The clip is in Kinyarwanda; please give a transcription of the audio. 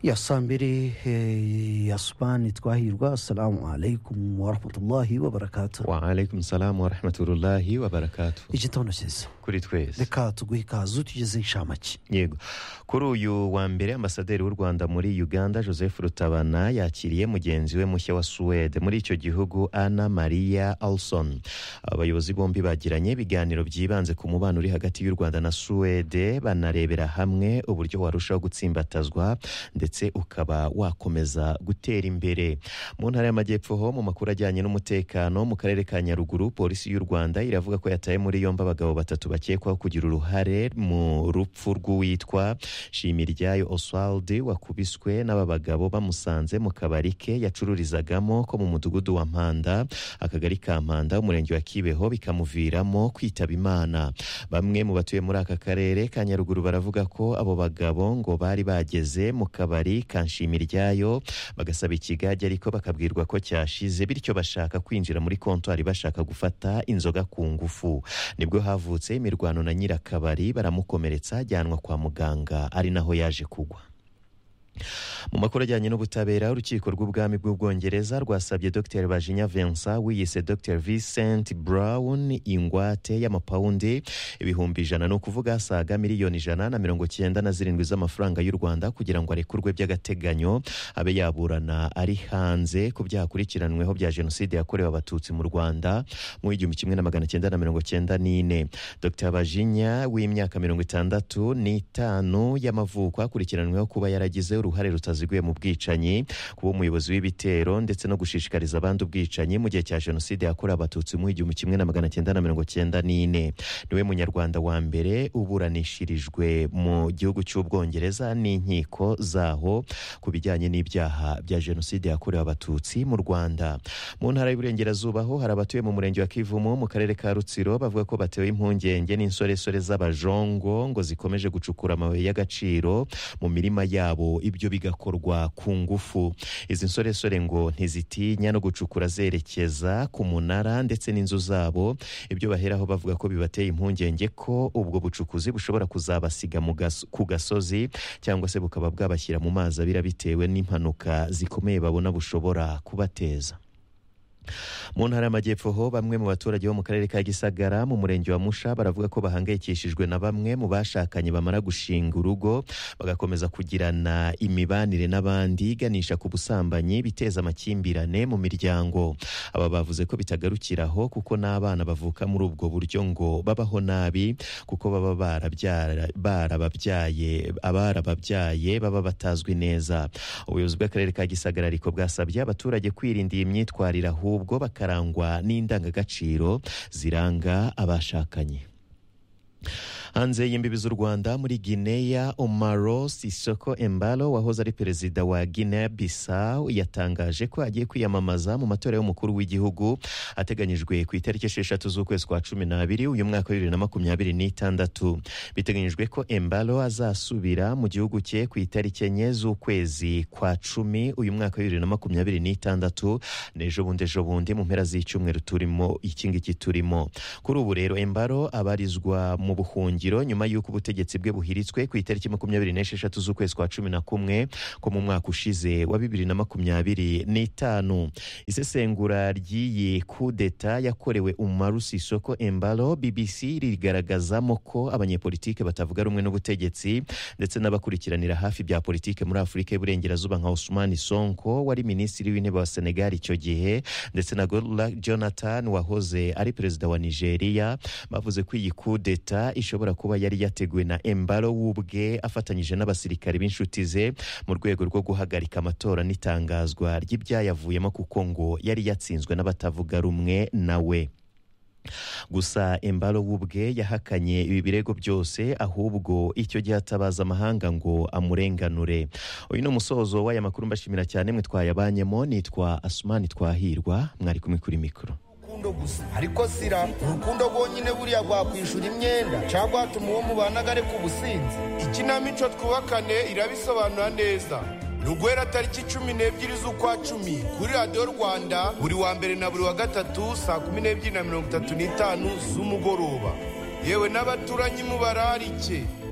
ya saa mbiri eh, ya subani twahirwa assalamu alaikum warahmatullahi wabarakatu waalaikum salamu warahmatullahi wabarakatuh igitondo cyiza kuri twese reka tuguhe ikazu tugeze inshamake yego kuri uyu wa mbere ambasaderi w'u rwanda muri uganda joseph rutabana yakiriye mugenzi we mushya wa suwede muri icyo gihugu ana maria alson abayobozi bombi bagiranye ibiganiro byibanze ku mubano uri hagati y'u rwanda na suwede banarebera hamwe uburyo warushaho gutsimbatazwa ndetse ukaba wakomeza gutera imbere mu ntara y'amajyepfo ho mu makuru ajyanye n'umutekano mu karere ka nyaruguru polisi y'u rwanda iravuga ko yataye muri yombi abagabo batatu bakekwaho kugira uruhare mu rupfu rw'uwitwa shimiryayo oswald wakubiswe n'aba bagabo bamusanze mu kabari ke yacururizagamo ko mu mudugudu wa mpanda akagari ka mpanda umurenge wa kibeho bikamuviramo kwitaba imana bamwe mu batuye muri aka karere ka nyaruguru baravuga ko abo bagabo ngo bari bageze mu kabari ka nshimirayo bagasaba ikigage ariko bakabwirwa ko cyashize bityo bashaka kwinjira muri kontwari bashaka gufata inzoga ku ngufu nibwo havutse imirwano na nyirakabari baramukomeretsa ajyanwa kwa muganga ari naho yaje kugwa mu makuru ajyanye n'ubutabera urukiko rw'ubwami bw'ubwongereza rwasabye dr bajinya vincent wiyise dr vincent brown ingwate y'amapawundi ibihumbi ijana ni ukuvuga asaga miliyoni ijana na mirongo cyenda na zirindwi z'amafaranga y'u rwanda kugira ngo arekurwe by'agateganyo abe yaburana ari hanze ku byaha akurikiranweho bya jenoside yakorewe abatutsi mu rwanda mu igihumbi kimwe na magana cyenda na mirongo cyenda n'ine dr bajinya w'imyaka mirongo itandatu n'itanu y'amavuko akurikiranweho kuba yaragize uruhare rutaziguye mu bwicanyi kuba umuyobozi w'ibitero ndetse no gushishikariza abandi ubwicanyi mu gihe cya jenoside yakorewe abatutsi mu igihumbi kimwe na magana cyenda na mirongo cyenda n'ine niwe munyarwanda wa mbere uburanishirijwe mu gihugu cy'ubwongereza n'inkiko zaho ku bijyanye n'ibyaha bya jenoside yakorewe abatutsi mu rwanda mu ntara y'uburengerazuba ho hari abatuye mu murenge wa kivumu mu karere ka rutsiro bavuga ko batewe impungenge n'insoresore z'abajongo ngo zikomeje gucukura amabuye y'agaciro mu mirima yabo ibyo bigakorwa ku ngufu izi nsoresore ngo ntizitinya no gucukura zerekeza ku munara ndetse n'inzu zabo ibyo baheraho bavuga ko bibateye impungenge ko ubwo bucukuzi bushobora kuzabasiga mu gas- ku gasozi cyangwa se bukaba bwabashyira mu mazi abira bitewe n'impanuka zikomeye babona bushobora kubateza mu ntara y'amajyepfo ho bamwe mu baturage bo mu karere ka gisagara mu murenge wa musha baravuga ko bahangayikishijwe na bamwe mu bashakanye bamara gushinga urugo bagakomeza kugirana imibanire n'abandi iganisha ku busambanyi biteza amakimbirane mu miryango aba bavuze ko bitagarukiraho kuko n'abana bavuka muri ubwo buryo ngo babaho nabi kuko baba barabyara- barababyaye abarababyaye baba batazwi neza ubuyobozi bw'akarere ka gisagara ariko bwasabye abaturage kwirinda iyi myitwarire ahubwo bakarangwa n'indangagaciro ziranga abashakanye hanze y'imbibi z'u rwanda muri gineya omaro sisoko embalo wahoze ari perezida wa guinea bissau yatangaje ko agiye kwiyamamaza mu matora y'umukuru w'igihugu ateganyijwe ku itariki esheshatu z'ukwezi kwa cumi n'abiri uyu mwaka wa bibiri na makumyabiri n'itandatu biteganyijwe ko embalo azasubira mu gihugu cye ku itariki enye z'ukwezi kwa cumi uyu mwaka wa bibiri na makumyabiri n'itandatu n'ejo bundi ejo bundi mu mpera z'icyumweru turimo iki ngiki turimo kuri ubu rero embalo abarizwa mu buhungiro nyuma y'uko ubutegetsi bwe buhiritswe ku itariki makumyabiri n'esheshatu z'ukwezi kwa cumi na kumwe ko mu mwaka ushize wa bibiri na makumyabiri n'itanu isesengura ry'iyi kudeta yakorewe umaru sisoko embalo bbc rigaragazamo ko abanyepolitike batavuga rumwe n'ubutegetsi ndetse n'abakurikiranira hafi bya politike muri afurika y'uburengerazuba nka Ousmane Sonko wari minisitiri w'intebe wa senegal icyo gihe ndetse na Goodluck Jonathan wahoze ari perezida wa Nigeria bavuze ko iyi kudeta ishobora kuba yari yateguwe na Embalo w'ubwe afatanyije n'abasirikari b'inshuti ze mu rwego rwo guhagarika amatora n'itangazwa ry'ibyayavuyemo kuko ngo yari yatsinzwe n'abatavuga rumwe nawe gusa embalo w'ubwe yahakanye ibi birego byose ahubwo icyo gihe atabaza amahanga ngo amurenganure uyu ni umusozo w'aya makuru mbashimira cyane mwe twayabanyemo nitwa asumani twahirwa mwari kumwe kuri mikoro urukundo gusa ariko sira urukundo rwonyine buriya rwakwishura imyenda cyangwa hatuma uwo mubanaga areka ubusinzi ikinamico twubakane irabisobanura neza rugwera tariki cumi n'ebyiri z'ukwa cumi kuri radiyo rwanda buri wa mbere na buri wa gatatu saa kumi n'ebyiri na mirongo itatu n'itanu z'umugoroba yewe n'abaturanyi mubararike